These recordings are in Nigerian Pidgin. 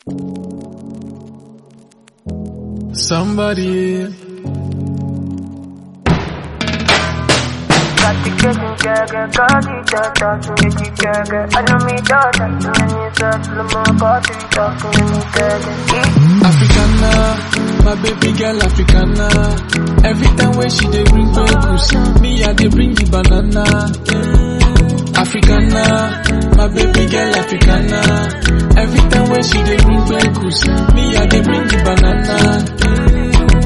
Somebody. Africana, my baby girl Africana. Every time when she dey bring bambus, me I dey bring the banana. Africana, my baby girl Africana. Every time when she dey bring bambus, me I dey bring the banana.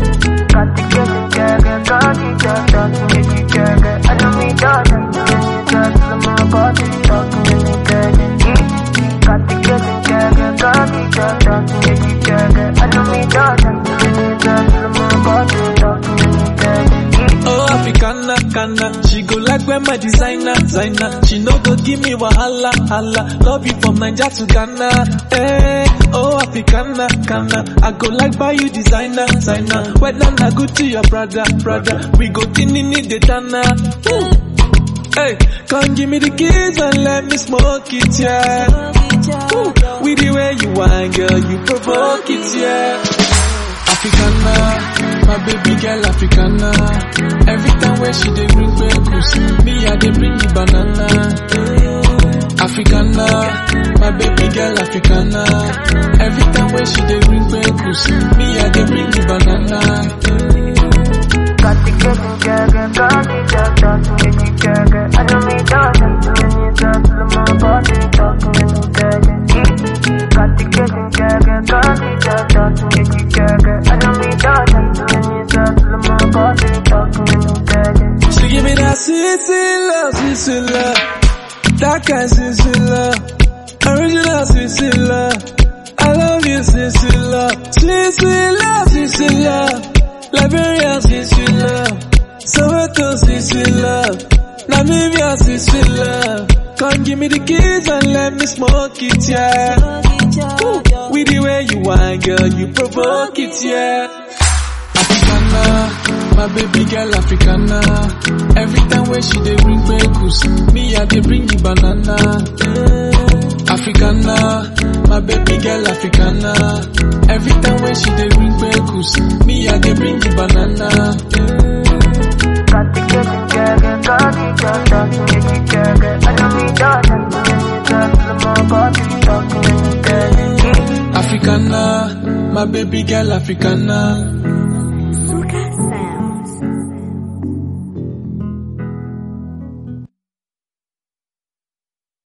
Oh, Africana, Kana, she go like when my designer, designer. She no go give me wahala, hala. Love you from Niger to Ghana. Hey, oh, Africana, Kana, I go like buy you designer, designer. Whether na good to your brother, brother. We go tinini the dana. Woo. Hey, come give me the keys and let me smoke it, yeah. Woo. With the way you whine, girl, you provoke it, yeah. Africana, my baby girl Africana. Every time when she dey bring bambus, me I dey bring the banana. Africana, my baby girl Africana. Every time when she dey bring bambus, me I dey bring the banana. She give me that sweet, sweet love, sweet, sweet love. That kind sweet, sweet love. Original sweet, sweet love. I love you, sweet, sweet love. Sweet, sweet love, sweet, sweet love. Liberia, sweet, sweet love. Soweto, sweet, sweet love. Namibia, sweet, sweet love. Come give me the keys and let me smoke it, yeah. Woo. With the way you whine, girl, you provoke it, yeah. Africana, my baby girl Africana. Every time when she dey bring bambus, me I dey bring the banana. Africana, my baby girl Africana. Every time when she dey bring bambus, me I dey bring the banana. Africana, my baby girl Africana.